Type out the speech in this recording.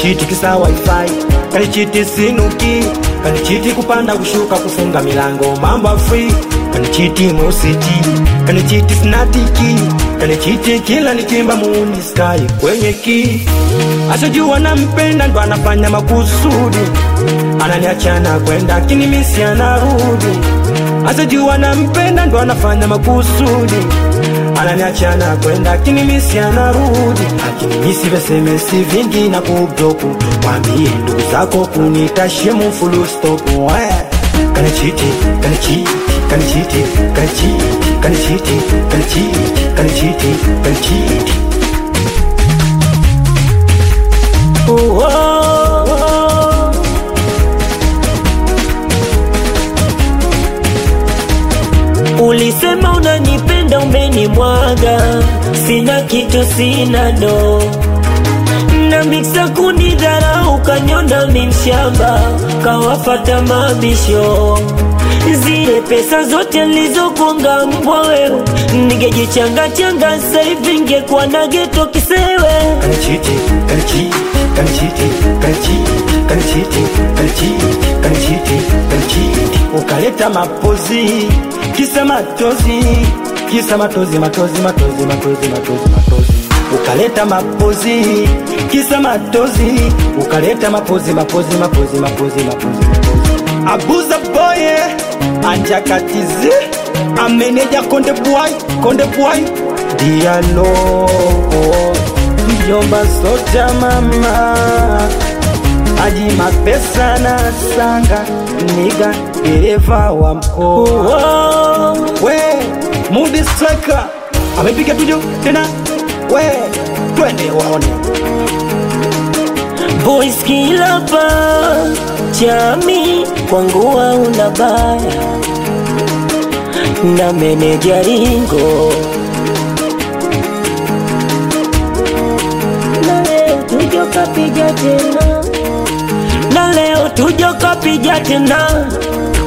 kanichiti kisa wifi kanichiti sinuki kanichiti kupanda kushuka kufunga milango mambo ya free kanichiti mositi kanichiti snatiki kanichiti kila nikimba muuni sky kwenye ki asijua nampenda ndo anafanya makusudi ananiachana kwenda kinimisi anarudi asijua nampenda ndo anafanya makusudi ananiachana kwenda kinimisi anarudi akinimisi vesemesi vingi na kubloku mwambie ndugu zako kunitashemu fulustopu kanichiti kanichiti kanichiti kanichiti kanichiti kanichiti kanichiti kanichiti Oh, oh, oh. Ulisema unanipenda umenimwaga, sina kitu, sina do na miksa kunidharau, kanyonda mimshamba, kawafata mabisho zile pesa zote nilizokuanga mbwa wewe, ningejichanga changa sasa hivi ngekuwa na geto kisewe. kanichiti kanichiti kanichiti kanichiti kanichiti kanichiti kanichiti kanichiti ukaleta mapozi kisa matozi kisa matozi matozi matozi matozi matozi matozi ukaleta mapozi kisa matozi ukaleta mapozi mapozi mapozi mapozi mapozi abuza boye anjakatize ameneja konde bwai konde bwai dialo mjomba soja mama aji mapesa na sanga niga dereva wa mkoa Oh, we mudi striker amepiga tujo tena we twende waone boys kilapa chami kwangu hauna baya na meneja ringo na leo tujo kapija tena na leo tujo kapija tena